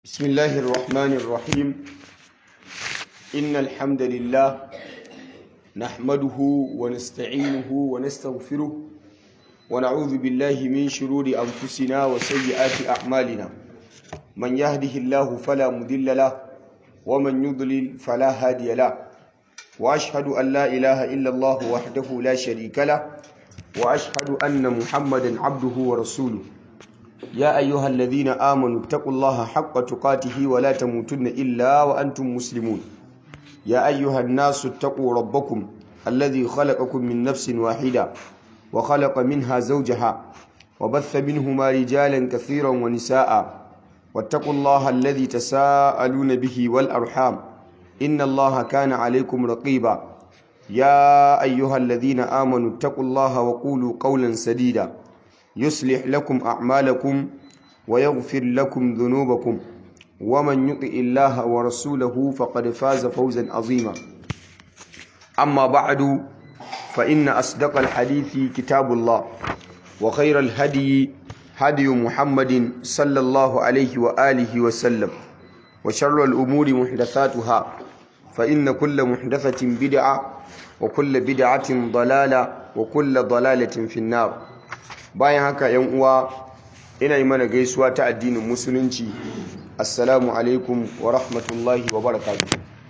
بسم الله الرحمن الرحيم إن الحمد لله نحمده ونستعينه ونستغفره ونعوذ بالله من شرور أنفسنا وسيئات أعمالنا من يهده الله فلا مضل له ومن يضلل فلا هادي له وأشهد أن لا إله إلا الله وحده لا شريك له وأشهد أن محمدا عبده ورسوله يا أيها الذين آمنوا اتقوا الله حق تقاته ولا تموتن إلا وأنتم مسلمون يا أيها الناس اتقوا ربكم الذي خلقكم من نفس واحدة وخلق منها زوجها وبث منهما رجالا كثيرا ونساء واتقوا الله الذي تساءلون به والأرحام إن الله كان عليكم رقيبا يا أيها الذين آمنوا اتقوا الله وقولوا قولا سديدا يصلح لكم أعمالكم ويغفر لكم ذنوبكم ومن يطع الله ورسوله فقد فاز فوزا عظيما أما بعد فإن أصدق الحديث كتاب الله وخير الهدي هدي محمد صلى الله عليه وآله وسلم وشر الأمور محدثاتها فإن كل محدثة بدعة وكل بدعة ضلالة وكل ضلالة في النار bayan haka yan uwa ina yi mana gaisuwa ta addinin musulunci assalamu alaikum wa rahmatullahi wa barakatuh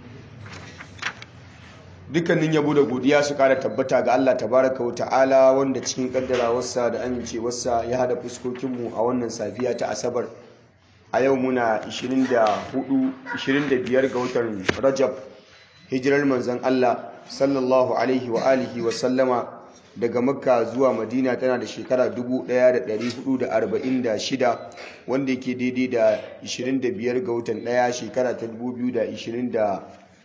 dukkanin yabo da godiya su kara tabbata ga Allah tabaraka wa ta'ala wanda cikin kaddarawarsa da amincewarsa ya hada fuskokinmu a wannan safiya ta asabar a yau muna 25 ga watan rajab hijirar manzon Allah sallallahu alaihi wa alihi wa sallama daga makka zuwa madina tana da shekara 1446 wanda yake daidai da 25 ga watan daya shekara ta 2025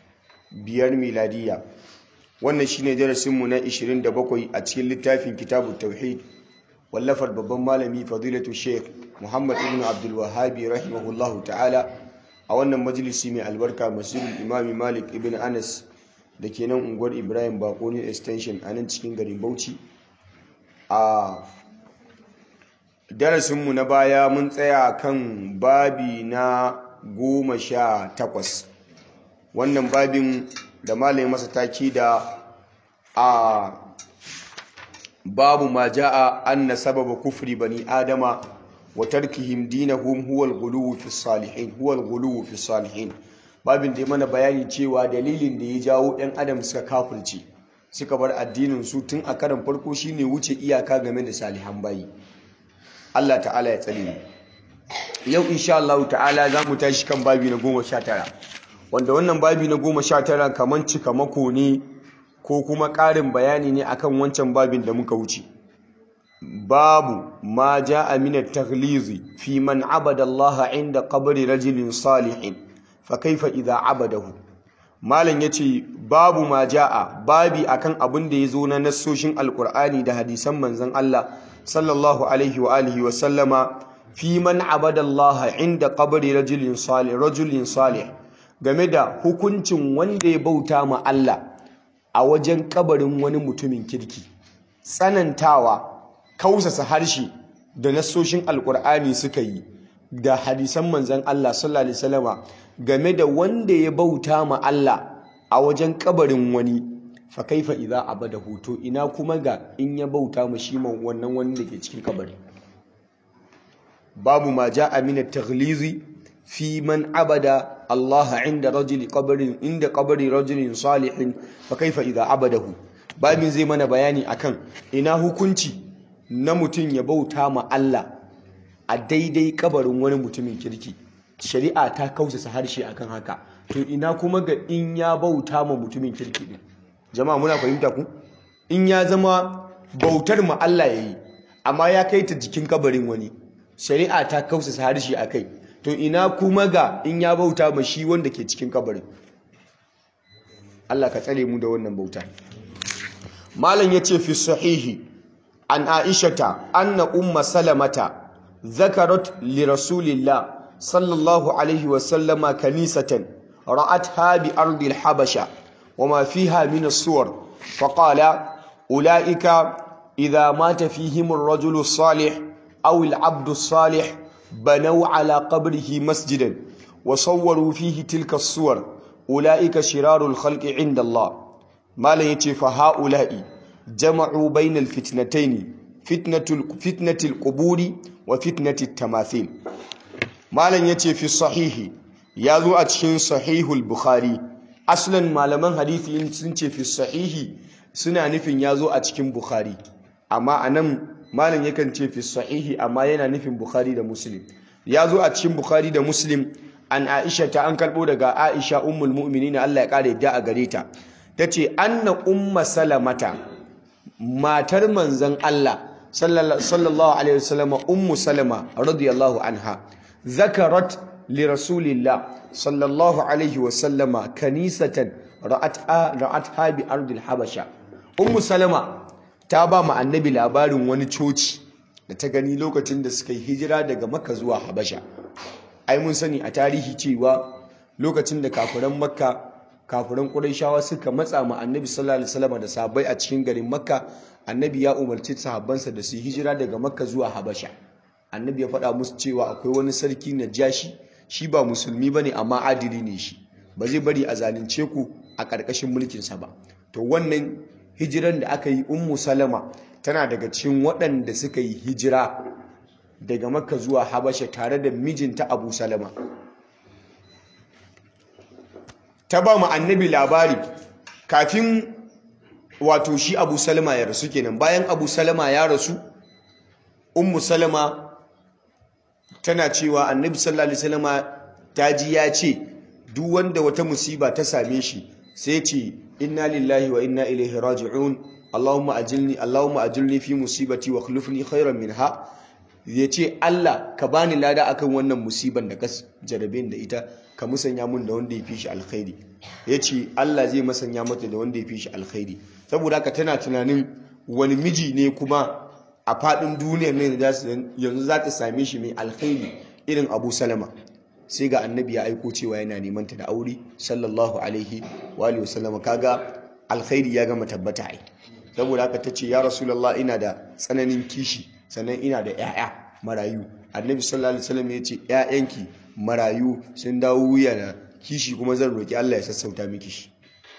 miladiya wannan shine darasinmu na 27 a cikin littafin kitabu tauhid wallafar babban malami fadilatu sheikh muhammad ibn abdul wahabi rahimahullahu ta'ala a wannan majalisi mai albarka masjidul imami malik ibn anas da ke nan unguwar ibrahim bakoni extension a nan cikin garin bauchi a darasinmu na baya mun tsaya kan babi na goma sha takwas wannan babin da malayin masa taki da a babu ma ja'a anna sababa kufri bani adama wa tarkihim dinahum huwal ghuluwu fi salihin huwal ghuluwu fi salihin babin da ya mana bayani cewa dalilin da ya jawo 'yan adam suka kafulce suka bar addinin su tun a karan farko shine wuce iyaka game da salihan bayi Allah ta'ala ya tsare mu yau insha Allah ta'ala za mu tashi kan babi na goma sha tara wanda wannan babi na goma sha tara kamar cika mako ne ko kuma ƙarin bayani ne akan wancan babin da muka wuce babu ma ja'a min at-taghlizi fi man abada Allah inda qabri rajulin salihin fakaifa idza abadahu malam yace babu ma jaa babi akan abin da yazo na nassoshin alqur'ani da hadisan manzon Allah sallallahu alaihi wa alihi wa sallama fi man abada Allah inda qabri rajulin salih rajulin salih game da hukuncin wanda ya bauta ma Allah a wajen kabarin wani mutumin kirki tsanantawa kausasa harshe da nassoshin alqur'ani suka yi da hadisan manzon Allah sallallahu alaihi wasallama game da wanda ya bauta ma Allah a wajen kabarin wani fa kaifa idza abada hoto ina kuma ga in ya bauta ma shi man wannan wani da ke cikin kabari babu ma ja'a min at-taghlizi fi man abada Allah inda rajuli qabrin inda qabri rajulin salihin fa kaifa idza abadahu babin zai mana bayani akan ina hukunci na mutum ya bauta ma Allah a daidai kabarin wani mutumin kirki shari'a ta kausasa harshe akan haka to ina kuma ga in ya bauta ma mutumin kirki din jama'a muna fahimta ku in ya zama bautar ma Allah yayi amma ya kai ta jikin kabarin wani shari'a ta kausasa harshe akai to ina kuma ga in ya bauta ma shi wanda ke cikin kabarin Allah ka tsare mu da wannan bauta malam yace fi sahihi an aishata anna umma salamata ذكرت لرسول الله صلى الله عليه وسلم كنيسة رأتها بأرض الحبشة وما فيها من الصور فقال أولئك إذا مات فيهم الرجل الصالح أو العبد الصالح بنوا على قبره مسجدا wa sawwaru fihi tilka suwar ulaika shirarul khalqi inda Allah malam yace fa haula'i jama'u bainal fitnatayn fitnatul fitnatil quburi wa fitnatit tamathil malam yace fi sahihi yazo a cikin sahihul bukhari aslan malaman hadisi sun ce fi sahihi suna nufin yazo a cikin bukhari amma anan malam yakan ce fi sahihi amma yana nufin bukhari da muslim yazo a cikin bukhari da muslim an aisha ta an karbo daga aisha ummul mu'minin Allah ya kare da a gare ta tace anna umma salamata matar manzon Allah sallallahu alaihi wasallam ummu salama radiyallahu anha zakarat li rasulillah sallallahu alaihi wasallama kanisatan ra'atha ra'atha bi ardil habasha ummu salama ta ba mu annabi labarin wani coci da ta gani lokacin da suka yi hijira daga makka zuwa habasha ai mun sani a tarihi cewa lokacin da kafiran makka kafiran qurayshawa suka matsa ma annabi sallallahu alaihi wasallam da sahabbai a cikin garin makka annabi ya umarci sahabbansa da su hijira daga makka zuwa habasha annabi ya faɗa musu cewa akwai wani sarki najashi shi ba musulmi bane amma adili ne shi ba zai bari a zalunce ku a ƙarƙashin mulkinsa ba to wannan hijiran da aka yi ummu salama tana daga cikin waɗanda suka yi hijira daga makka zuwa habasha tare da mijinta abu salama ta ba mu annabi labari kafin wato shi abu salama ya rasu kenan bayan abu salama ya rasu ummu salama tana cewa annabi sallallahu alaihi wasallama ta ji ya ce duk wanda wata musiba ta same shi sai ce inna lillahi wa inna ilaihi raji'un allahumma ajilni allahumma ajilni fi musibati wa khlufni khairan minha yace Allah ka bani lada akan wannan musiban da ka jarabe da ita ka musanya mun da wanda ya fi shi alkhairi yace Allah zai musanya mata da wanda ya fi shi alkhairi saboda haka tana tunanin wani miji ne kuma a fadin duniyar ne yanzu za ta same shi mai alkhairi irin Abu Salama sai ga annabi ya aiko cewa yana neman ta da aure sallallahu alaihi wa alihi wasallam kaga alkhairi ya gama tabbata ai saboda haka tace ya rasulullah ina da tsananin kishi sannan ina da 'ya'ya marayu annabi sallallahu alaihi wasallam ya ce 'ya'yanki marayu sun dawo wuya na kishi kuma zan roki Allah ya sassauta miki shi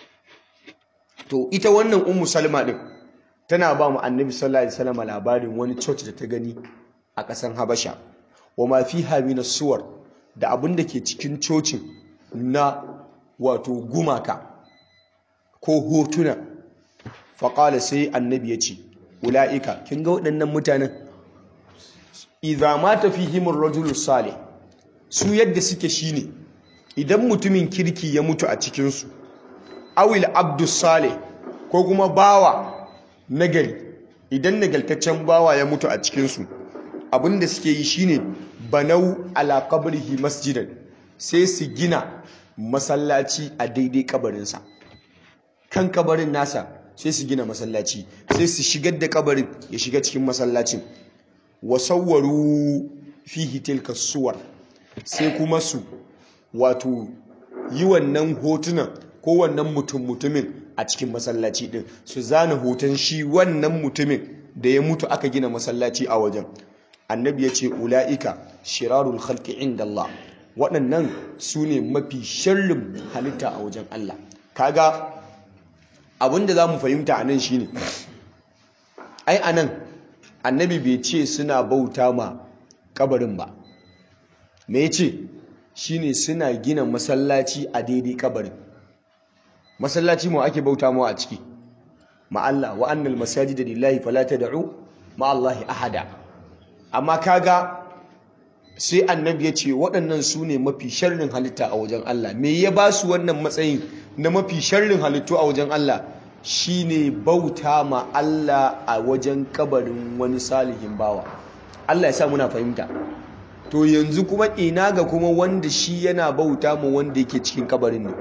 to ita wannan ummu salma din tana ba mu annabi sallallahu alaihi wasallam labarin wani church da ta gani a ƙasar habasha wa ma fiha min suwar da abin da ke cikin cocin na wato gumaka ko hotuna faƙala sai annabi ya ce ula'ika kin ga waɗannan mutanen idza mata fihim ar-rajulu salih su yadda suke shine idan mutumin kirki ya mutu a cikin su awil abdu salih ko kuma bawa nagari idan nagaltaccen bawa ya mutu a cikin su abinda suke yi shine banau ala qabrihi masjidan sai su gina masallaci a daidai kabarinsa kan kabarin nasa sai su gina masallaci sai su shigar da kabarin ya shiga cikin masallacin wasawwaru fihi tilka suwar sai kuma su wato yi wannan hotunan ko wannan mutum mutumin a cikin masallaci din su zana hoton shi wannan mutumin da ya mutu aka gina masallaci a wajen annabi ya ce ula'ika shirarul khalqi inda Allah waɗannan su ne mafi sharrin halitta a wajen Allah kaga abinda za mu fahimta a nan shine ai a nan annabi bai ce suna bauta ma kabarin ba me ya ce shine suna gina masallaci a daidai kabarin masallaci mu ake bauta mu a ciki ma Allah wa annal masajida lillahi fala tad'u ma Allah ahada amma kaga sai annabi ya ce waɗannan su ne mafi sharrin halitta a wajen Allah me ya ba su wannan matsayin na mafi sharrin halittu a wajen Allah shine bauta ma Allah a wajen kabarin wani salihin bawa Allah ya sa muna fahimta to yanzu kuma ina ga kuma wanda shi yana bauta ma wanda yake cikin kabarin ne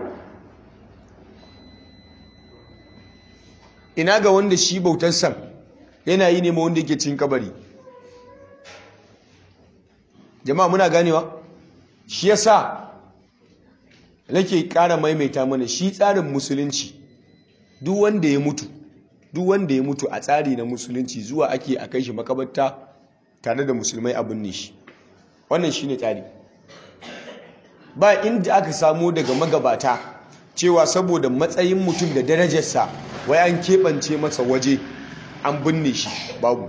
ina ga wanda shi bautarsa yana yi ne ma wanda yake cikin kabari jama'a muna ganewa shi yasa nake ƙara maimaita mana shi tsarin musulunci duk wanda ya mutu duk wanda ya mutu a tsari na musulunci zuwa ake a kai shi makabarta tare da musulmai abin ne shi wannan shine tsari ba inda aka samu daga magabata cewa saboda matsayin mutum da darajarsa wai an keɓance masa waje an binne shi babu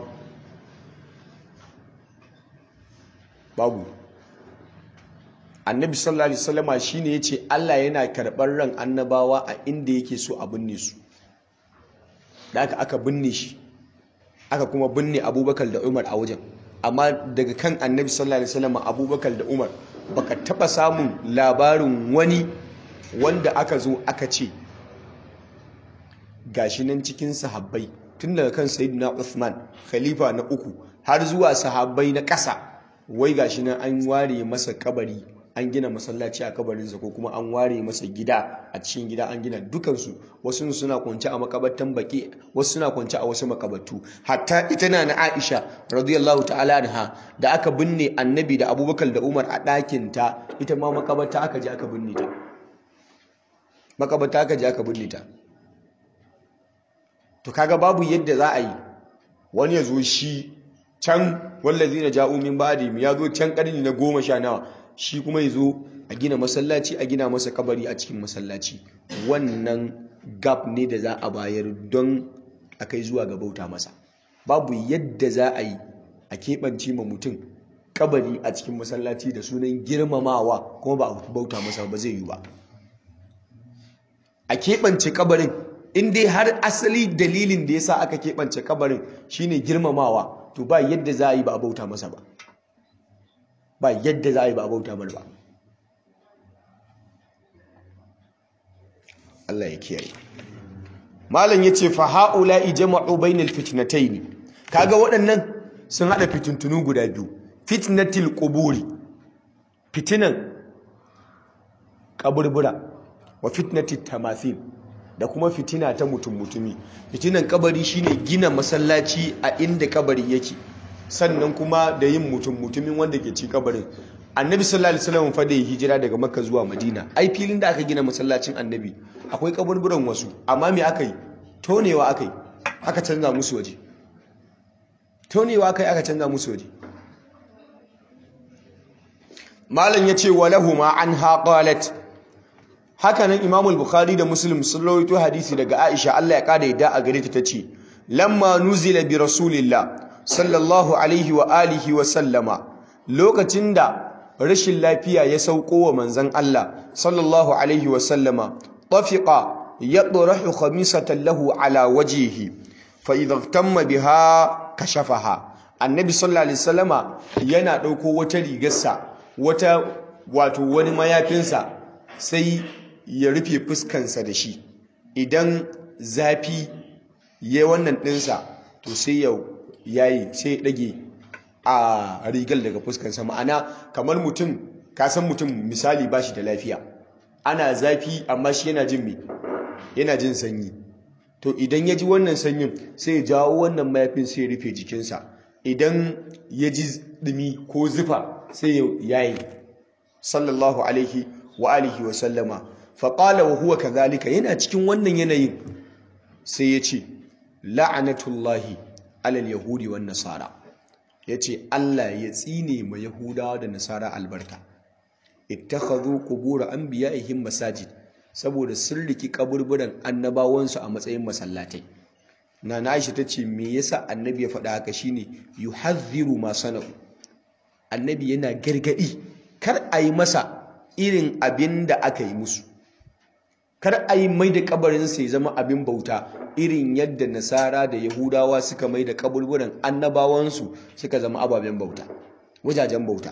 babu annabi sallallahu alaihi wasallama shine yace Allah yana karɓar ran annabawa a inda yake so a binne su da aka aka binne shi aka kuma binne abubakar da umar a wajen amma daga kan annabi sallallahu alaihi wasallama abubakar da umar baka taba samun labarin wani wanda aka zo aka ce gashi nan cikin sahabbai tun daga kan sayyidina Uthman khalifa na uku har zuwa sahabbai na ƙasa wai gashi nan an ware masa kabari an gina masallaci a kabarinsa ko kuma an ware masa gida a cikin gida an gina dukansu wasu suna kwance a makabartan baki wasu suna kwance a wasu makabartu hatta ita na na Aisha radiyallahu ta'ala anha da aka binne annabi da Abubakar da Umar a ɗakin ta ita ma makabarta aka je aka binne ta makabarta aka je aka binne ta to kaga babu yadda za a yi wani ya zo shi can wallazina ja'u min ba'dihim ya zo can karni na goma sha nawa shi kuma ya zo a gina masallaci a gina masa kabari a cikin masallaci wannan gap ne da za a bayar don a kai zuwa ga bauta masa babu yadda za a yi a keɓance ma mutum kabari a cikin masallaci da sunan girmamawa kuma ba a bauta masa ba zai yi ba a keɓance kabarin in dai har asali dalilin da ya sa aka keɓance kabarin shine girmamawa to ba yadda za a yi ba a bauta masa ba ba yadda za a yi ba a bauta mar ba Allah ya kiyaye malam yace fa haula'i jama'u bainal fitnatayn kaga waɗannan sun hada fitintunu guda biyu fitnatil quburi fitinan kaburbura wa fitnatit tamathil da kuma fitina ta mutum mutumi fitinan kabari shine gina masallaci a inda kabari yake sannan kuma da yin mutum mutumin wanda ke ci kabarin annabi sallallahu alaihi wasallam fa da hijira daga makka zuwa madina ai filin da aka gina masallacin annabi akwai kaburburan wasu amma me aka yi tonewa aka yi aka canza musu waje tonewa aka yi aka canza musu waje malam yace walahuma anha qalat haka nan imamul bukhari da muslim sun rawaito hadisi daga aisha Allah ya kada yadda a gare ta tace lamma nuzila bi rasulillah sallallahu alaihi wa alihi wa sallama lokacin da rashin lafiya ya sauko wa manzon Allah sallallahu alaihi wa sallama tafiqa yadrahu khamisatan lahu ala wajhihi fa idha tamma biha kashafaha annabi sallallahu alaihi wasallama yana dauko wata rigarsa wata wato wani mayafinsa sai ya rufe fuskansa da shi idan zafi ya wannan ɗinsa to sai ya yayi sai ya ɗage a rigar daga fuskansa ma'ana kamar mutum kasan mutum misali ba shi da lafiya ana zafi amma shi yana jin me yana jin sanyi to idan ya ji wannan sanyin sai ya jawo wannan mayafin sai ya rufe jikinsa idan ya ji ɗumi ko zufa sai ya yayi sallallahu alaihi wa alihi wa sallama faƙala wa huwa kazalika yana cikin wannan yanayin sai ya ce la'anatullahi alal yahudi wan nasara ya ce Allah ya tsine ma yahudawa da nasara albarka ittakhadhu qubur anbiya'ihim masajid saboda sun riki kaburburan annabawansu a matsayin masallatai nana Aisha tace me yasa annabi ya faɗa haka shine yuhadhiru ma sana'u annabi yana gargadi kar a yi masa irin abin da aka yi musu kar a yi mai da kabarinsa ya zama abin bauta irin yadda nasara da yahudawa suka mai da kaburburan annabawansu suka zama ababen bauta wajajen bauta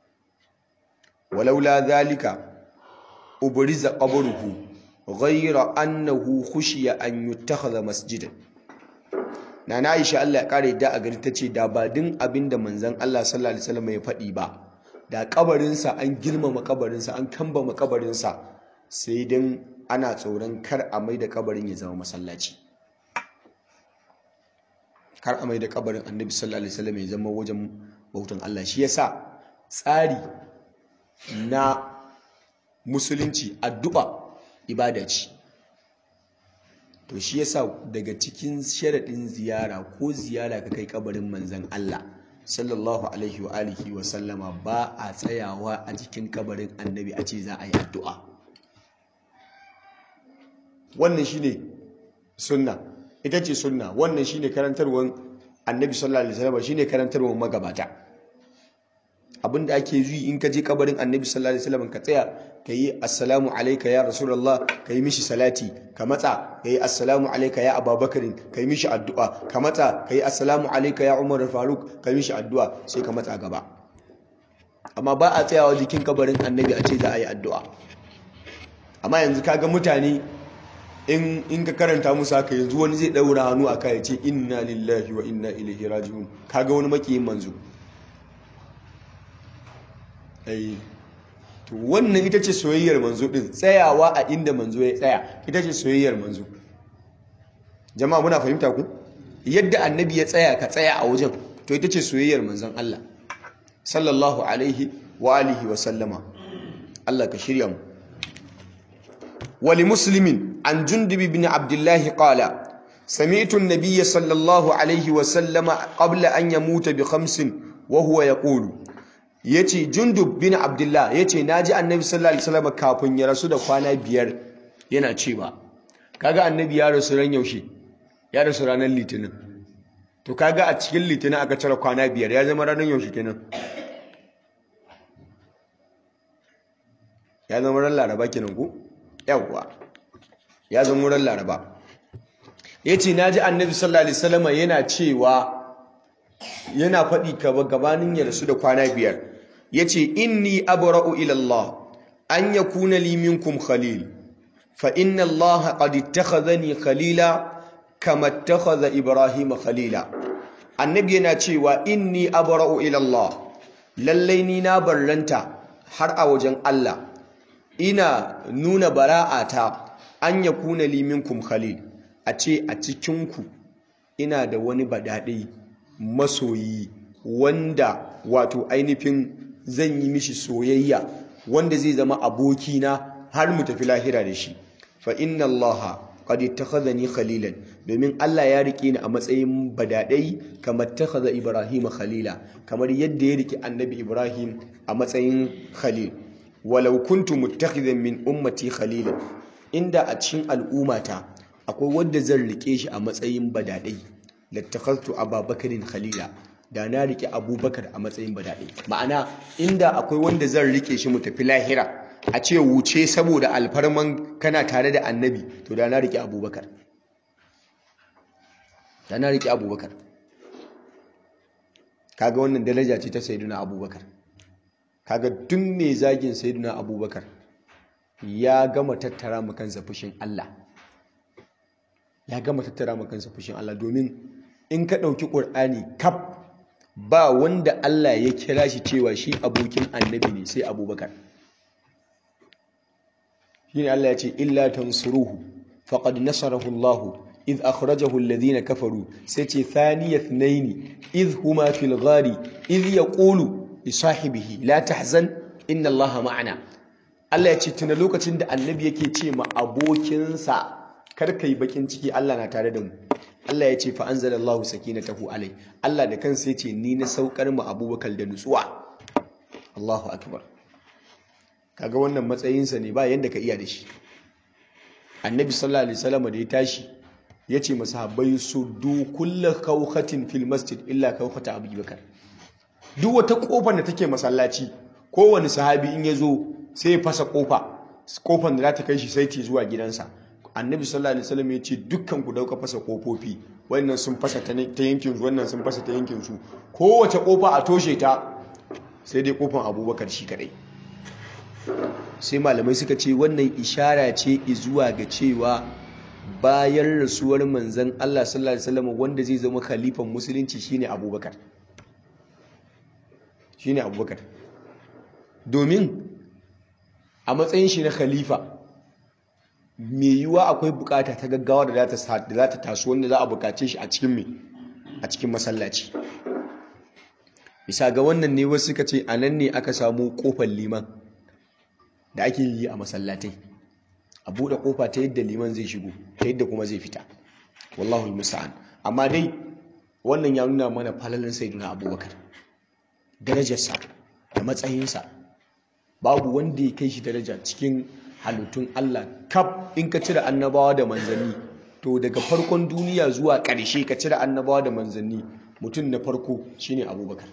walaula zalika ubriza qabruhu ghayra annahu khushiya an yuttakhadha masjidan nana Aisha Allah ya kare da a gari tace da ba din abinda manzon Allah sallallahu alaihi wasallam ya faɗi ba da kabarinsa an girmama kabarinsa an kambama kabarinsa sai dan ana tsoron kar a mai da kabarin ya zama masallaci kar a mai da kabarin annabi sallallahu alaihi wasallam ya zama wajen bautan Allah shi yasa tsari na musulunci addu'a ibada ce to shi yasa daga cikin sharaɗin ziyara ko ziyara ka kai kabarin manzon Allah sallallahu alaihi wa alihi wa sallama ba a tsayawa a jikin kabarin annabi a ce za a yi addu'a wannan shine sunna ita ce sunna wannan shine karantarwar annabi sallallahu alaihi wasallam shine karantarwar magabata abinda ake yi in ka je kabarin annabi sallallahu alaihi wasallam ka tsaya ka yi assalamu alayka ya rasulullah ka yi mishi salati ka matsa ka yi assalamu alayka ya ababakarin ka yi mishi addu'a ka matsa ka yi assalamu alayka ya umar faruk ka yi mishi addu'a sai ka matsa gaba amma ba a tsayawa jikin kabarin annabi a ce za a yi addu'a amma yanzu kaga mutane in in ka karanta musu haka yanzu wani zai daura hannu a kai ce inna lillahi wa inna ilaihi raji'un kaga wani makiyin manzo ai to wannan ita ce soyayyar manzo din tsayawa a inda manzo ya tsaya ita ce soyayyar manzo jama'a muna fahimta ku yadda annabi ya tsaya ka tsaya a wajen to ita ce soyayyar manzon Allah sallallahu alaihi wa alihi wa sallama Allah ka shirya mu ولمسلم عن جندب بن عبد الله قال سمعت النبي صلى الله عليه وسلم قبل أن يموت بخمس وهو يقول yace jundub bin abdullah yace naji annabi sallallahu alaihi wasallam kafin ya rasu da kwana biyar yana cewa kaga annabi ya rasu ran yaushe ya rasu ranar litinin to kaga a cikin litinin aka cire kwana biyar ya zama ranar yaushe kenan ya zama ran laraba kenan ko yawwa ya zama wurin laraba ya ce na ji annabi sallallahu alaihi salama yana cewa yana faɗi gabanin ya rasu da kwana biyar ya ce inni abra'u ilallah an ya kuna liminkum khalil fa inna Allah qad ittakhadhani khalila kama ittakhadha Ibrahim khalila annabi yana cewa inni abra'u ilallah lallai ni na barranta har a wajen Allah ina nuna bara'ata an ya kuna liminkum khalil a ce a cikinku ina da wani badaɗe masoyi wanda wato ainihin zan yi mishi soyayya wanda zai zama abokina har mu tafi lahira da shi fa inna allaha qad ittakhadhani khalilan domin Allah ya rike ni a matsayin badadai kamar takhadha ibrahim khalila kamar yadda ya rike annabi ibrahim a matsayin khalil walau kuntu muttakhidan min ummati khalila inda a cikin al'ummata akwai wanda zan rike shi a matsayin badadai lattakhadtu ababakarin khalila da na rike abubakar a matsayin badadai ma'ana inda akwai wanda zan rike shi mu tafi lahira a ce wuce saboda alfarman kana tare da annabi to da na rike abubakar da na rike abubakar kaga wannan daraja ce ta sayyiduna abubakar kaga duk mai zagin sayyiduna abubakar ya gama tattara mu kansa fushin Allah ya gama tattara mu kansa fushin Allah domin in ka ɗauki ƙur'ani kaf ba wanda Allah ya kira shi cewa shi abokin annabi ne sai abubakar shine Allah ya ce illa tansuruhu faqad nasarahu Allah إذ أخرجه الذين كفروا سيتي ثاني اثنين إذ هما في الغار إذ يقول لصاحبه لا تحزن إن الله معنا Allah ya ce tuna lokacin da annabi yake ce ma abokinsa kar kai bakin ciki Allah na tare da mu Allah ya ce fa anzalallahu sakinatahu alai Allah da kansa yace ni na saukar mu Abubakar da nutsuwa Allahu akbar kaga wannan matsayinsa ne ba yanda ka iya da shi annabi sallallahu alaihi wasallam da ya tashi ya ce masahabbai su du kulla kawkatin fil masjid illa kawkata abubakar duk wata kofar da take masallaci kowane sahabi in ya zo sai ya fasa kofa kofar da za ta kai shi sai ta zuwa gidansa annabi sallallahu alaihi wasallam ya ce dukkan ku dauka fasa kofofi wannan sun fasa ta yankin su wannan sun fasa ta yankin su kowace kofa a toshe ta sai dai kofar abubakar shi kadai sai malamai suka ce wannan ishara ce zuwa ga cewa bayan rasuwar manzan Allah sallallahu alaihi wasallam wanda zai zama khalifan musulunci shine Abubakar shine Abubakar domin a matsayin shi na khalifa mai yiwuwa akwai bukata ta gaggawa da za ta taso wanda za a bukace shi a cikin mai a cikin masallaci bisa ga wannan ne wasu suka ce a nan ne aka samu kofar liman da ake yi a masallatai a buɗe ƙofa ta yadda liman zai shigo ta yadda kuma zai fita wallahu musta'an amma dai wannan ya nuna mana falalin sayyiduna abubakar darajarsa da matsayinsa babu wanda ya kai shi daraja cikin halittun Allah kaf in ka cire annabawa da manzanni to daga farkon duniya zuwa ƙarshe ka cire annabawa da manzanni mutum na farko shine abubakar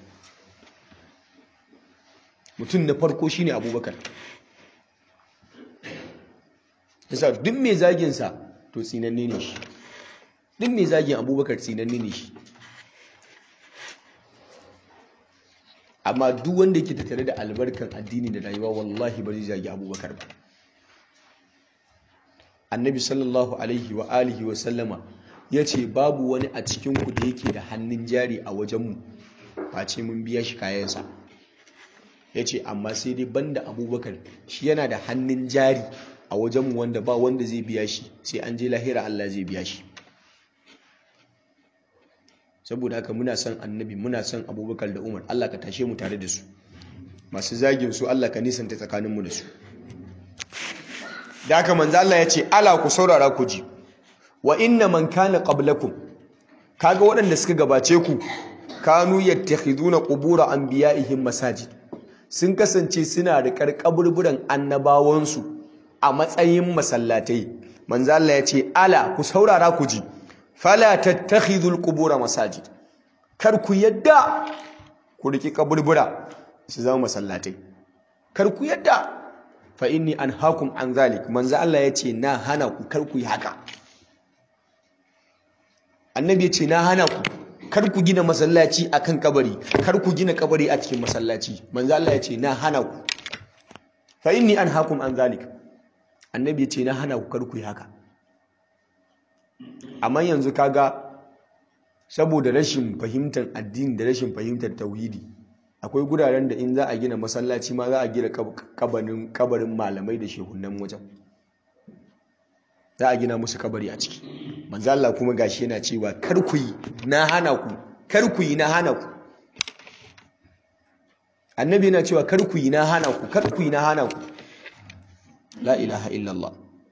mutum na farko shine abubakar yasa duk mai zaginsa to tsinanne ne shi duk mai zagin abubakar tsinanne ne shi amma duk wanda yake tattare da albarkan addini da rayuwa wallahi ba zai zagi abubakar ba annabi sallallahu alaihi wa alihi wa sallama ya ce babu wani a cikinku da yake da hannun jari a wajenmu face mun biya shi kayansa ya ce amma sai dai banda abubakar shi yana da hannun jari a wajenmu wanda ba wanda zai biya shi sai an je lahira Allah zai biya shi saboda haka muna son annabi muna son abubakar da umar Allah ka tashe mu tare da su masu zagin su Allah ka nisanta tsakaninmu da su da haka manzo Allah ya ce ala ku saurara ku ji wa inna man kana qablakum kaga waɗanda suka gabace ku kanu yattakhiduna qubur anbiya'ihim masajid sun kasance suna da karkaburburan annabawansu a matsayin masallatai manzo Allah ya ce ala ku saurara ku ji fala tattakhidul qubur masajid kar ku yadda ku riki kaburbura su zama masallatai kar ku yadda fa inni anhaakum an zalik manzo Allah ya ce na hana ku kar ku yi haka annabi ya ce na hana ku kar ku gina masallaci akan kabari kar ku gina kabari a cikin masallaci manzo Allah ya ce na hana ku fa inni anhaakum an zalik annabi ya ce na hana ku kar ku yi haka amma yanzu kaga saboda rashin fahimtar addini da rashin fahimtar tauhidi akwai guraren da in za a gina masallaci ma za a gina kabarin kabarin malamai da shehunan wajen za a gina musu kabari a ciki manzo Allah kuma gashi yana cewa kar ku yi na hana ku kar ku yi na hana ku annabi yana cewa kar ku yi na hana ku kar ku yi na hana ku la ilaha illallah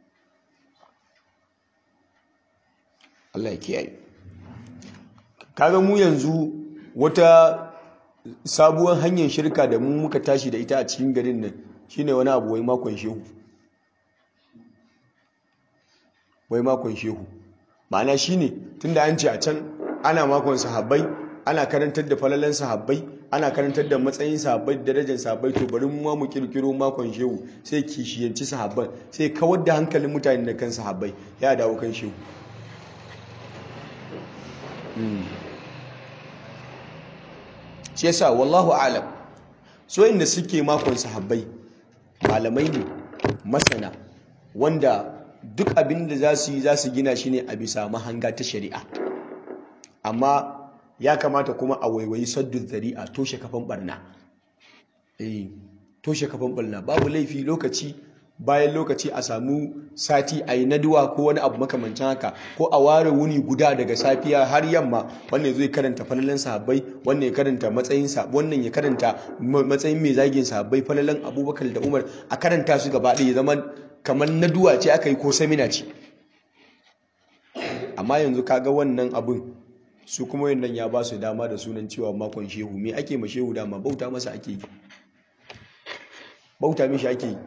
Allah ya kiyaye kaga mu yanzu wata sabuwar hanyar shirka da mu muka tashi da ita a cikin garin nan shine wani abu wai makon shehu wai makon shehu ma'ana shine tunda an ce a can ana makon sahabbai ana karantar da falalan sahabbai ana karantar da matsayin sahabbai da darajar sahabbai to bari mu ma mu kirkiro makon shehu sai kishiyanci sahabban sai kawar da hankalin mutane da kan sahabbai ya dawo kan shehu shi yasa wallahu alam so inda suke makon sahabbai malamai ne masana wanda duk abin da za su yi za su gina shi ne a bisa mahanga ta shari'a amma ya kamata kuma a waiwayi saddun zari'a toshe kafan barna eh toshe kafan barna babu laifi lokaci bayan lokaci a samu sati a yi naduwa ko wani abu makamancin haka ko a ware wuni guda daga safiya har yamma wannan zai karanta falalan sahabbai wannan ya karanta matsayin wannan ya karanta matsayin mai zagin sahabbai falalan abubakar da umar a karanta su gaba ɗaya zama kamar naduwa ce aka yi ko samina ce amma yanzu kaga wannan abun su kuma yannan ya ba su dama da sunan cewa makon shehu me ake ma shehu dama bauta masa ake yi bauta mishi ake yi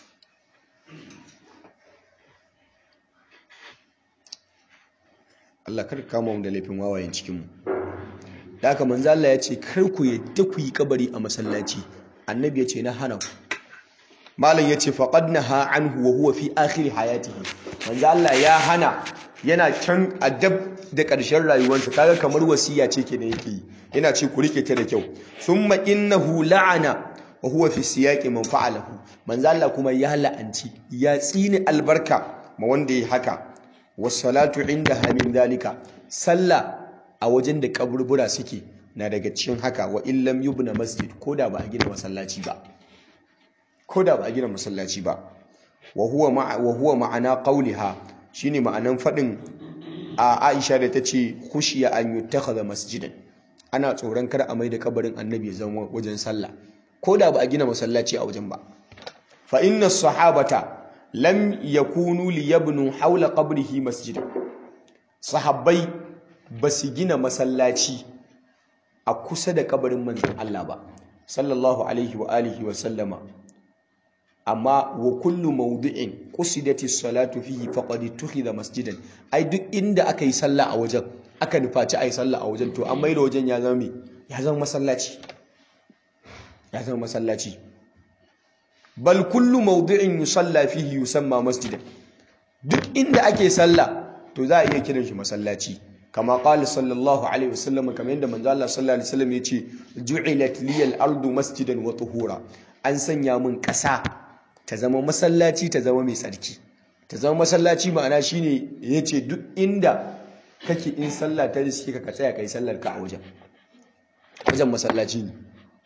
Allah kar kama mu da laifin wawayen cikin mu da haka manzo Allah ya ce kar ku yadda ku yi kabari a masallaci annabi ya ce na hana ku malam ya ce faqad naha anhu wa huwa fi akhir hayatihi manzo Allah ya hana yana can adab da ƙarshen rayuwarsa kaga kamar wasiya ce ke da yake yi yana ce ku rike ta da kyau thumma innahu la'ana wa huwa fi siyaqi man fa'alahu manzo Allah kuma ya la'anci ya tsini albarka ma wanda ya haka wasalatu inda hamin dalika sallah a wajen da kaburbura suke na daga cikin haka wa illam yubna masjid koda ba a gina masallaci ba koda ba a gina masallaci ba wa huwa ma wa huwa ma'ana qawliha shine ma'anan fadin a Aisha da tace khushiya an yutakhadha masjidan ana tsoron kar a mai da kabarin annabi zama wajen sallah koda ba a gina masallaci a wajen ba fa inna sahabata lam yakunu liyabnu haula qabrihi masjida sahabbai basu gina masallaci a kusa da kabarin manzon Allah ba sallallahu alaihi wa alihi wa sallama amma wa kullu mawdi'in qusidati salatu fihi faqad tukhidha masjidan ai duk inda aka yi sallah a wajen aka nufaci ai sallah a wajen to an maida wajen ya zama ya zama masallaci ya zama masallaci bal kullu mawdi'in yusalla fihi yusamma masjidan duk inda ake sallah to za a iya kiran shi masallaci kama qala sallallahu alaihi wasallam kamar yadda manzo Allah sallallahu alaihi wasallam yace ju'ilat liyal ardu masjidan wa tuhura an sanya min ƙasa ta zama masallaci ta zama mai tsarki ta zama masallaci ma'ana shine yace duk inda kake in sallah ta riske ka ka tsaya kai sallar ka a wajen wajen masallaci ne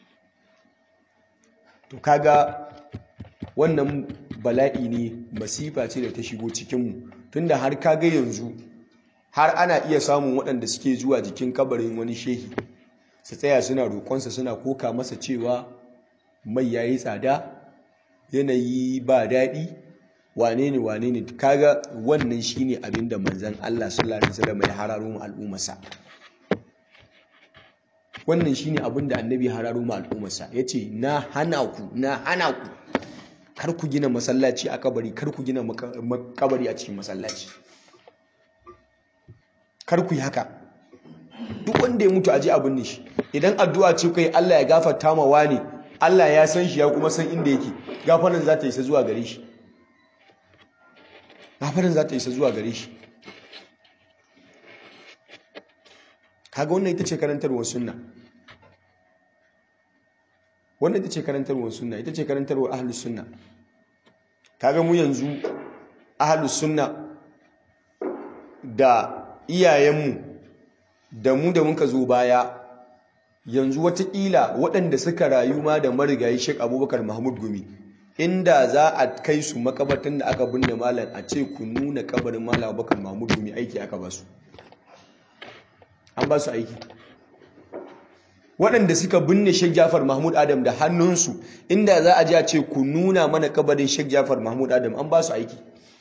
to kaga wannan bala'i ne masifa ce da ta shigo cikinmu tunda har kaga yanzu har ana iya samun waɗanda suke zuwa jikin kabarin wani shehi su tsaya suna roƙonsa suna koka masa cewa mai yayi tsada yanayi ba daɗi wane ne wane ne kaga wannan shine abin da manzon Allah sallallahu alaihi wasallam ya hararo mu al'ummarsa wannan shine abin da annabi ya hararo mu al'ummarsa yace na hana ku na hana ku kar ku gina masallaci a kabari kar ku gina kabari a cikin masallaci kar ku yi haka duk wanda ya mutu aje abin ne shi idan addu'a ce kai Allah ya gafarta ma wani Allah ya san shi ya kuma san inda yake gafaran za ta isa zuwa gare shi gafaran za ta isa zuwa gare shi kaga wannan ita ce karantarwar sunna wannan ita ce karantarwar sunna ita ce karantarwar ahlus sunna kaga mu yanzu ahlus sunna da iyayenmu da mu da muka zo baya yanzu watakila waɗanda suka rayu ma da marigayi Sheikh Abubakar Mahmud Gumi inda za a kai su makabartan da aka binne malam a ce ku nuna kabarin malam Abubakar Mahmud Gumi aiki aka ba su an ba su aiki waɗanda suka binne Sheikh Jafar Mahmud Adam da hannunsu inda za a ji a ce ku nuna mana kabarin Sheikh Jafar Mahmud Adam an ba su aiki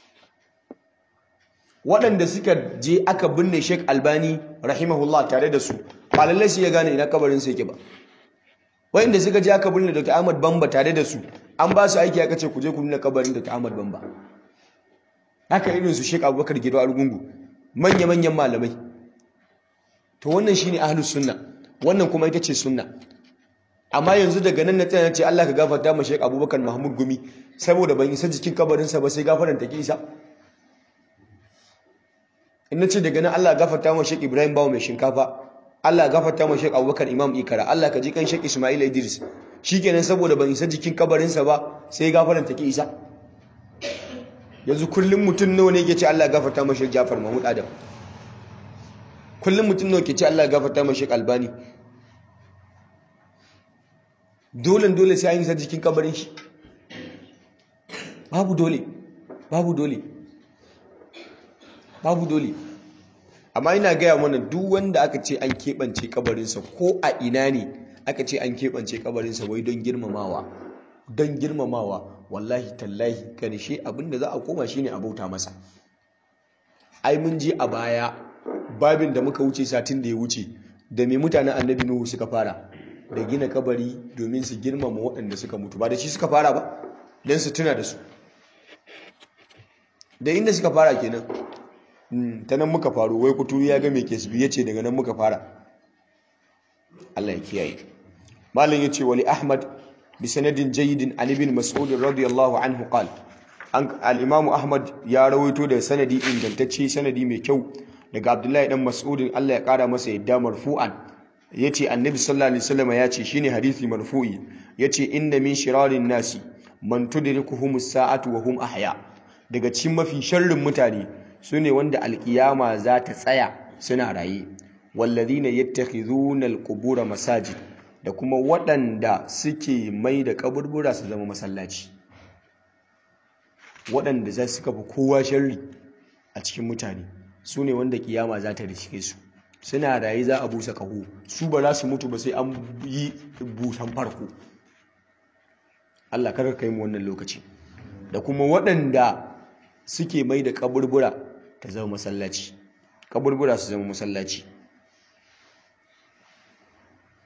waɗanda suka je aka binne Sheikh Albani rahimahullah tare da su ba lallai shi ya gane ina kabarin sa yake ba waɗanda suka je aka binne Dr. Ahmad Bamba tare da su an ba su aiki aka ce ku je ku nuna kabarin Dr. Ahmad Bamba haka irin su Sheikh Abubakar Gido Argungu manya-manyan malamai to wannan shine ahlus sunna wannan kuma ita ce sunna amma yanzu daga nan na tsaya ce Allah ka gafarta ma Sheikh Abubakar Mahmud Gumi saboda ban isa jikin kabarinsa ba sai gafaran take isa in nace daga nan Allah gafarta ma Sheikh Ibrahim Bawo mai shinkafa Allah gafarta ma Sheikh Abubakar Imam Ikara Allah ka ji kan Sheikh Ismail Idris shikenan saboda ban isa jikin kabarinsa ba sai gafaran take isa yanzu kullum mutum nawa ne yake ce Allah gafarta ma Sheikh Jafar Mahmud Adam kullum mutum nawa ke ce Allah gafarta ma Sheikh Albani dole dole sai an yi sa jikin kabarin shi babu dole babu dole babu dole amma ina gaya mana duk wanda aka ce an keɓance kabarinsa ko a ina ne aka ce an keɓance kabarinsa wai don girmamawa don girmamawa wallahi tallahi karshe abinda za a koma shine a bauta masa ai mun je a baya babin da muka wuce satin da ya wuce da mai mutanen annabi nuhu suka fara da gina kabari domin su girmama waɗanda suka mutu ba da shi suka fara ba don su tuna da su da inda suka fara kenan ta nan muka faru wai kuturu ya ga mai kesbi ya ce daga nan muka fara Allah ya kiyaye malin ya ce wali ahmad bi sanadin jayyidin an ibn mas'ud radiyallahu anhu qal al-imam ahmad ya rawaito da sanadi ingantacce sanadi mai kyau daga abdullahi dan mas'udin Allah ya kara masa yadda marfu'an yace annabi sallallahu alaihi wasallam yace shine hadisi marfu'i yace inna min shirarin nasi man tudrikuhumus sa'atu wa hum ahya daga cikin mafi sharrin mutane sune wanda alkiyama za ta tsaya suna raye walladhina yattakhidhuna alqubura masajid da kuma waɗanda suke mai da kaburbura su zama masallaci waɗanda za su kafa kowa sharri a cikin mutane su ne wanda kiyama za ta rishike su suna raye za a busa kaho su ba za su mutu ba sai an yi busan farko Allah kar kai mu wannan lokaci da kuma waɗanda suke mai da kaburbura ta zama masallaci kaburbura su zama masallaci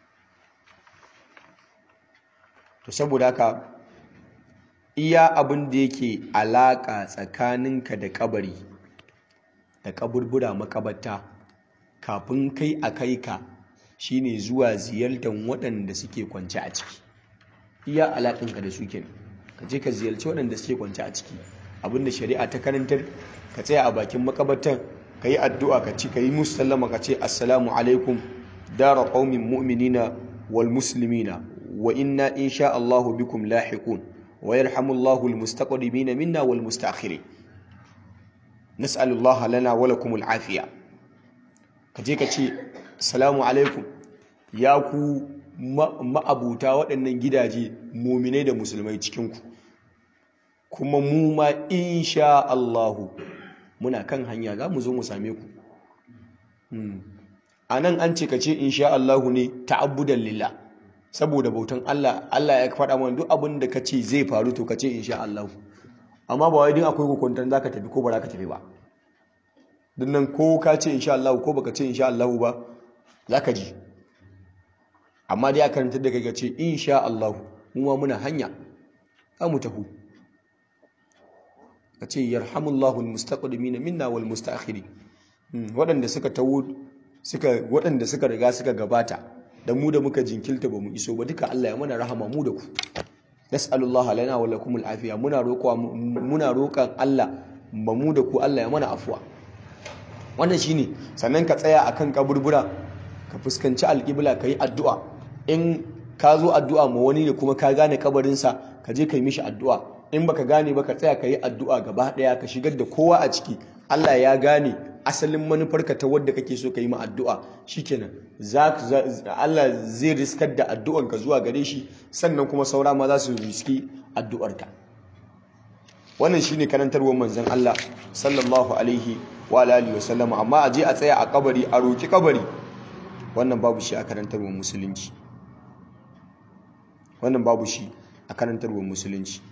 to saboda haka iya abin da yake alaka tsakaninka da kabari da kaburbura makabarta kafin kai a kai ka shine zuwa ziyartar waɗanda suke kwance a ciki iya alaƙinka da su kenan ka je ka ziyarci waɗanda suke kwance a ciki abinda shari'a ta karantar ka tsaya a bakin makabartan ka yi addu'a ka ci ka yi musu sallama ka ce assalamu alaikum dara qaumin mu'minina wal muslimina wa inna insha Allahu bikum lahiqun wa yarhamullahu al mustaqdimina minna wal mustaakhirin nas'alullaha lana wa lakum al afiya ka je ka ce assalamu alaikum ya ku ma'abuta waɗannan gidaje muminai da musulmai cikinku kuma mu ma insha Allahu muna kan hanya za mu zo mu same ku a nan an ce ka ce insha Allahu ne ta'abbudan lillah saboda bautan Allah Allah ya faɗa mana duk abin da ka ce zai faru to ka ce insha Allahu amma ba wai din akwai hukuntar za ka tafi ko ba za ka tafi ba dinnan ko ka ce insha Allahu ko baka ce insha Allahu ba za ka ji amma dai aka karanta da kai ce insha Allah mu ma muna hanya za mu tafi ka ce yarhamullahu almustaqdimina minna wal mustaakhirin waɗanda suka tawo suka waɗanda suka riga suka gabata da mu da muka jinkilta ba mu iso ba duka Allah ya mana rahama mu da ku nas'alullaha lana wa lakum al'afiya muna roƙwa muna roƙan Allah ba mu da ku Allah ya mana afuwa wannan shine sannan ka tsaya akan kaburbura ka fuskanci alƙibla ka yi addu'a in ka zo addu'a ma wani ne kuma ka gane kabarinsa ka je ka yi mishi addu'a in baka gane ba ka tsaya ka yi addu'a gaba ɗaya ka shigar da kowa a ciki Allah ya gane asalin manufarka ta wadda kake so ka yi ma addu'a shikenan Allah zai riskar da addu'anka zuwa gare shi sannan kuma saura ma za su riski addu'arka wannan shine karantarwar manzon Allah sallallahu alaihi wa alihi wa sallama amma a je a tsaya a kabari a roki kabari wannan babu shi a karantarwar musulunci wannan babu shi a karantarwar musulunci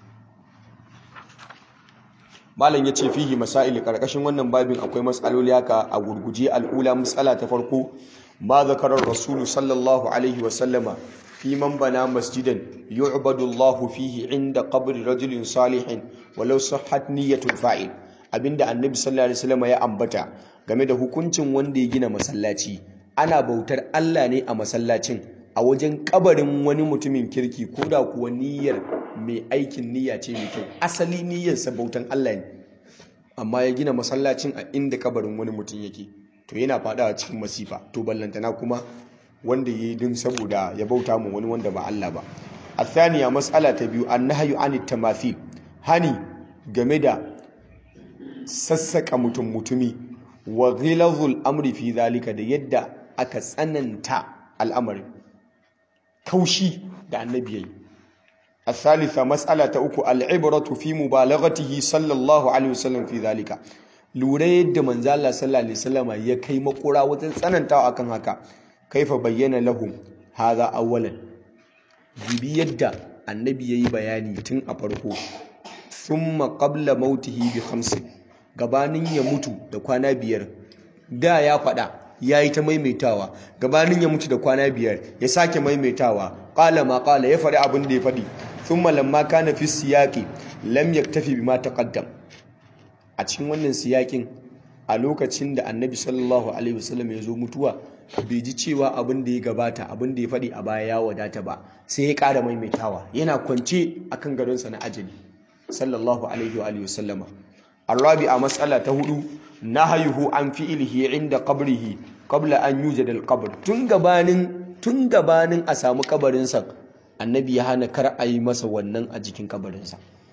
malam ya ce fihi masail karkashin wannan babin akwai matsaloli haka a gurguje al'ula matsala ta farko ma zakarar rasulu sallallahu alaihi wa sallama fi man bana masjidan yu'badu Allahu fihi inda qabri rajulin salihin walau sahhat niyyatul fa'il abinda annabi sallallahu alaihi wasallam ya ambata game da hukuncin wanda ya gina masallaci ana bautar Allah ne a masallacin a wajen kabarin wani mutumin kirki ko da kuwa niyyar mai aikin niyya ce mai kyau asali niyyarsa bautan Allah ne amma ya gina masallacin a inda kabarin wani mutum yake to yana fadawa cikin masifa to ballantana kuma wanda ya yi din saboda ya bauta mu wani wanda ba Allah ba athaniya mas'ala ta biyu annahyu anit tamathil hani game da sassaka mutum mutumi wa ghilazul amri fi zalika da yadda aka tsananta al'amarin kaushi da annabi yayi الثالثة مسألة أكو العبرة في مبالغته صلى الله عليه وسلم في ذلك lura yadda manzo Allah sallallahu alaihi wasallam ya kai makura wajen tsanantawa akan haka kaifa bayyana lahum hadha awwalan bibi yadda annabi yayi bayani tun a farko thumma qabla mautihi bi khamsin gabanin ya mutu da kwana biyar da ya faɗa yayi ta maimaitawa gabanin ya mutu da kwana biyar ya sake maimaitawa qala ma qala ya faɗi abin da ya faɗi thumma lamma kana fi siyaqi lam yaktafi bima taqaddam a cikin wannan siyakin a lokacin da annabi sallallahu alaihi wasallam ya zo mutuwa bai ji cewa abin da ya gabata abin da ya faɗi a baya ya wadata ba sai ya ƙara maimaitawa yana kwance akan gadonsa na ajali sallallahu alaihi wa alihi wasallama الرابعة مسألة تهدو نهيه عن فعله عند قبره قبل أن يوجد القبر تنغبانن تنغبانن أسامو قبرنسا النبي يهانا كر أي مسا ونن أجيكين قبرنسا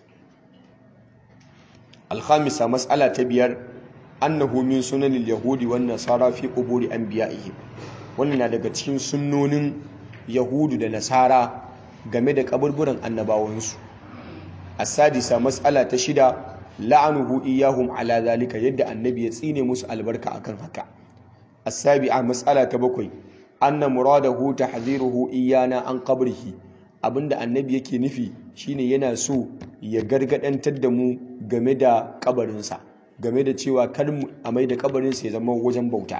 الخامسة مسألة تبير أنه من سنن اليهود والنصارى في قبور أنبيائهم wannan na daga cikin sunnonin yahudu da nasara game da kaburburan annabawansu as-sadisa mas'ala ta shida la'anuhu iyahum ala zalika yadda annabi ya tsine musu albarka akan haka as-sabi'a mas'ala ta bakwai anna muradahu tahdhiruhu iyana an qabrihi abinda annabi yake nufi shine yana so ya gargadantar da mu game da kabarinsa game da cewa kar mu a mai da kabarinsa ya zama wajen bauta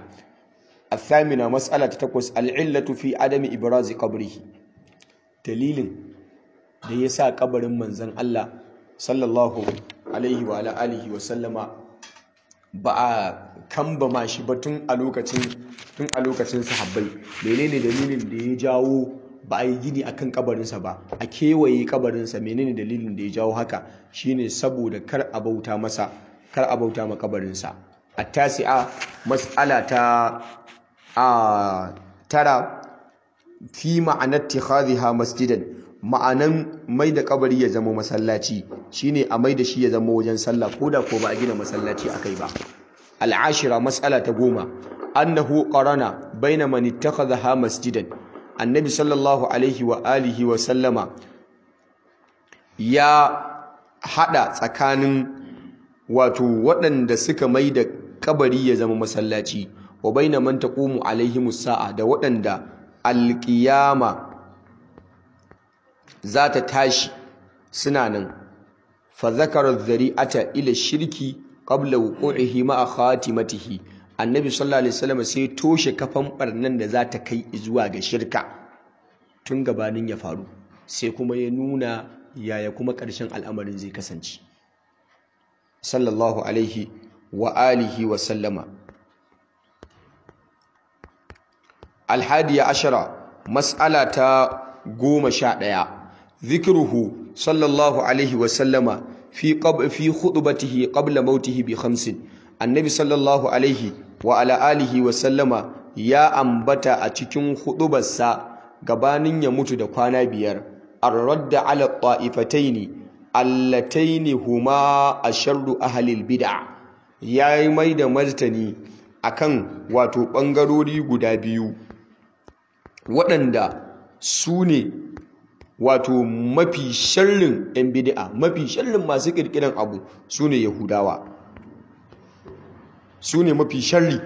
الثامنة مسألة تقوس العلة في عدم إبراز قبره دليل da ya sa kabarin manzon Allah sallallahu alaihi wa alihi wa sallama ba a kambama shi ba tun a lokacin tun a lokacin sahabbai menene dalilin da ya jawo ba a yi gini akan kabarinsa ba a kewaye kabarinsa menene dalilin da ya jawo haka shine saboda kar a bauta masa kar a bauta ma kabarinsa at-tasi'a mas'ala ta a tara fi ma'anar ittikhadhiha masjidan ma'anan mai da kabari ya zama masallaci shine a mai da shi ya zama wajen sallah koda ko ba a gina masallaci akai ba al'ashira mas'ala ta goma annahu qarana baina man ittakhadha masjidan annabi sallallahu alaihi wa alihi wa sallama ya hada tsakanin wato waɗanda suka mai da kabari ya zama masallaci wa baina man taqumu alaihi sa'a da waɗanda alƙiyama za ta tashi suna nan fa zakara dhari'ata ila shirki qabla wuqu'ihi ma'a khatimatihi annabi sallallahu alaihi wasallam sai toshe kafan barnan da za ta kai zuwa ga shirka tun gabanin ya faru sai kuma ya nuna yaya kuma ƙarshen al'amarin zai kasance sallallahu alaihi wa alihi wa sallama alhadiya ashara mas'ala ta goma sha ɗaya zikruhu sallallahu alaihi wa sallama fi qab fi khutbatihi qabla mautihi bi khamsin annabi sallallahu alaihi wa ala alihi wa sallama ya ambata a cikin hudubarsa gabanin ya mutu da kwana biyar ar-radda ala ta'ifataini allataini huma asharru ahli al-bid'a yayi mai da martani akan wato bangarori guda biyu waɗanda su ne wato mafi sharrin 'yan bid'a mafi sharrin masu ƙirƙiran abu su ne yahudawa su ne mafi sharri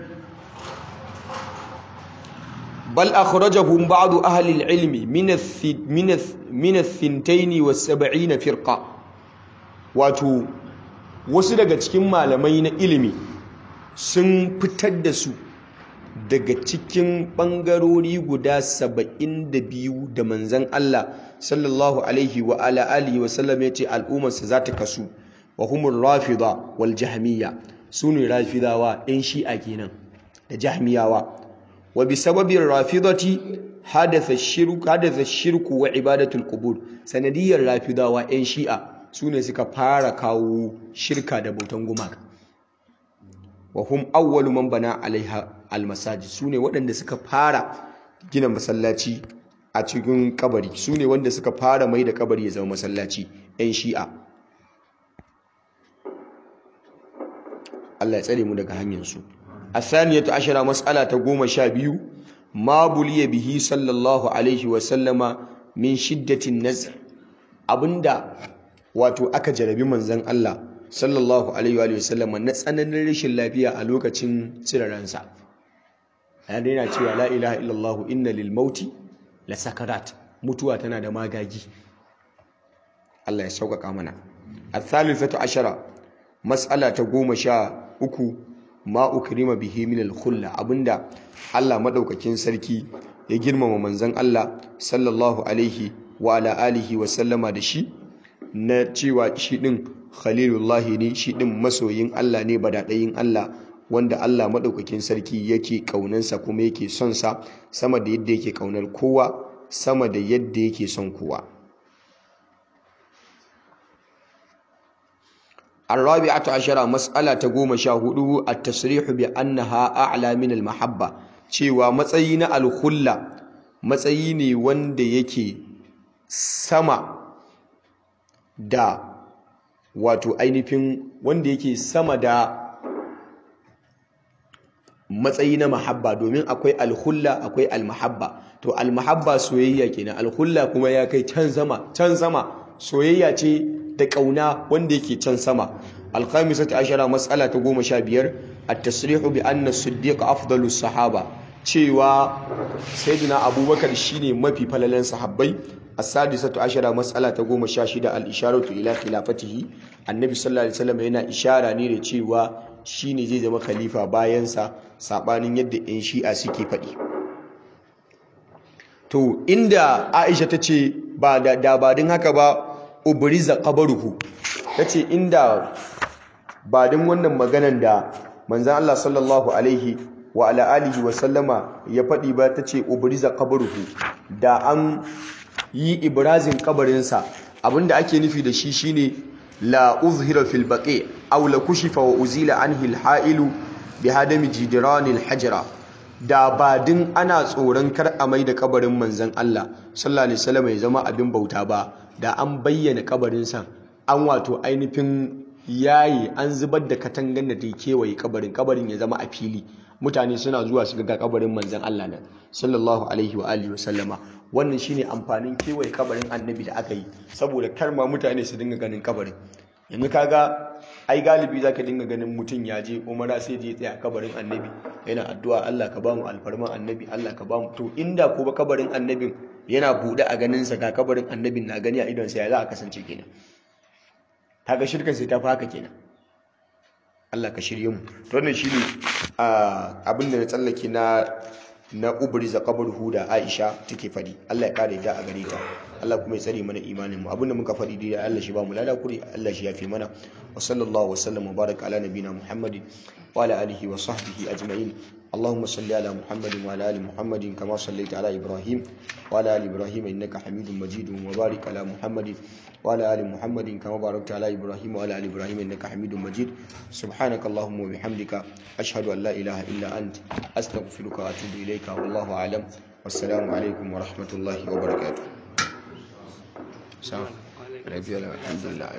bal akhrajahum ba'du ahli al-ilmi min ath-thintayn was-sab'in firqa wato wasu daga cikin malamai na ilimi sun fitar da su daga cikin bangarori guda 72 da manzon Allah sallallahu alaihi wa ala alihi wa sallam yace al'ummarsa za ta kasu wa humur rafida wal jahmiyya su ne rafidawa ɗin shi'a kenan da jahmiyawa wa bi sababin rafidati hadatha shirku hadatha shirku wa ibadatul qubur sanadiyar rafidawa ɗin shi'a su ne suka fara kawo shirka da bautan gumaka wa hum awwalu man bana alaiha almasajid su ne waɗanda suka fara gina masallaci a cikin kabari su ne wanda suka fara mai da kabari ya zama masallaci ɗin shi'a Allah ya tsare mu daga hanyarsu athaniyatu ashara mas'ala ta goma sha biyu ma buliya bihi sallallahu alaihi wa sallama min shiddatin nazr abinda wato aka jarabi manzon Allah sallallahu alaihi wa sallama na tsananin rashin lafiya a lokacin tsiraransa ya daina cewa la ilaha illallah inna lil mauti la sakarat mutuwa tana da magagi Allah ya sauƙaƙa mana athalithatu ashara mas'ala ta goma sha uku ma ukrima bihi min al-khulla abinda Allah madaukakin sarki ya girmama manzon Allah sallallahu alaihi wa ala alihi wa sallama da shi na cewa shi din khalilullah ne shi din masoyin Allah ne badadayin Allah wanda Allah madaukakin sarki yake kaunansa kuma yake son sa sama da yadda yake kaunar kowa sama da yadda yake son kowa الرابعة عشرة مسألة تقوم شاهده التصريح بأنها أعلى من المحبة cewa matsayi na alhulla matsayi ne wanda yake sama da wato ainihin wanda yake sama da matsayi na mahabba domin akwai alhulla akwai almahabba to almahabba soyayya kenan alhulla kuma ya kai can sama can sama soyayya ce da ƙauna wanda yake can sama alkhamisatu ashara mas'ala ta goma sha biyar at-tasrihu bi anna siddiq afdalu sahaba cewa sayyidina abubakar shine mafi falalan sahabbai as-sadisatu ashara mas'ala ta goma sha shida al-isharatu ila khilafatihi annabi sallallahu alaihi wasallam yana ishara ne da cewa shine zai zama khalifa bayan sa sabanin yadda yan shi'a suke faɗi to inda aisha ta ce ba da, da ba din haka ba ubriza qabruhu tace inda ba din wannan maganan da manzon Allah sallallahu alaihi wa ala alihi wa sallama ya faɗi ba tace ubriza qabruhu da an yi ibrazin kabarinsa abinda ake nufi da shi shine la uzhira fil baqi aw la kushifa wa uzila anhi al ha'ilu bi hadami jidran al hajra da ba din ana tsoron kar a mai da kabarin manzon Allah sallallahu alaihi wasallam ya zama abin bauta ba da an bayyana kabarinsa an wato ainihin yayi an zubar da katangan da take kewaye kabarin kabarin ya zama a fili mutane suna zuwa su ga kabarin manzon Allah nan sallallahu alaihi wa alihi wasallama wannan shine amfanin kewaye kabarin annabi da aka yi saboda kar ma mutane su dinga ganin kabarin yanzu kaga ai galibi zaka dinga ganin mutum ya je umara sai je tsaya kabarin annabi yana addu'a Allah ka bamu alfarman annabi Allah ka bamu to inda ko ba kabarin annabin yana bude a ganin sa ga kabarin annabin na gani a idon sa ya za a kasance kenan kaga shirkan sai ta fi haka kenan Allah ka shirye mu to wannan shine abin da na tsallake na na ubriza qabruhu da Aisha take fadi Allah ya kare ta a gare ta Allah kuma ya tsare mana imanin mu abinda muka fadi dai Allah shi ba mu lada kuri Allah shi yafe mana wa sallallahu wa sallam wa baraka ala nabina Muhammadin wa ala alihi wa sahbihi ajma'in اللهم صل على محمد وعلى ال محمد كما صليت على ابراهيم وعلى ال ابراهيم انك حميد مجيد وبارك على محمد وعلى ال محمد كما باركت على ابراهيم وعلى ال ابراهيم انك حميد مجيد سبحانك اللهم وبحمدك اشهد ان لا اله الا انت استغفرك واتوب اليك والله اعلم والسلام عليكم ورحمه الله وبركاته الحمد لله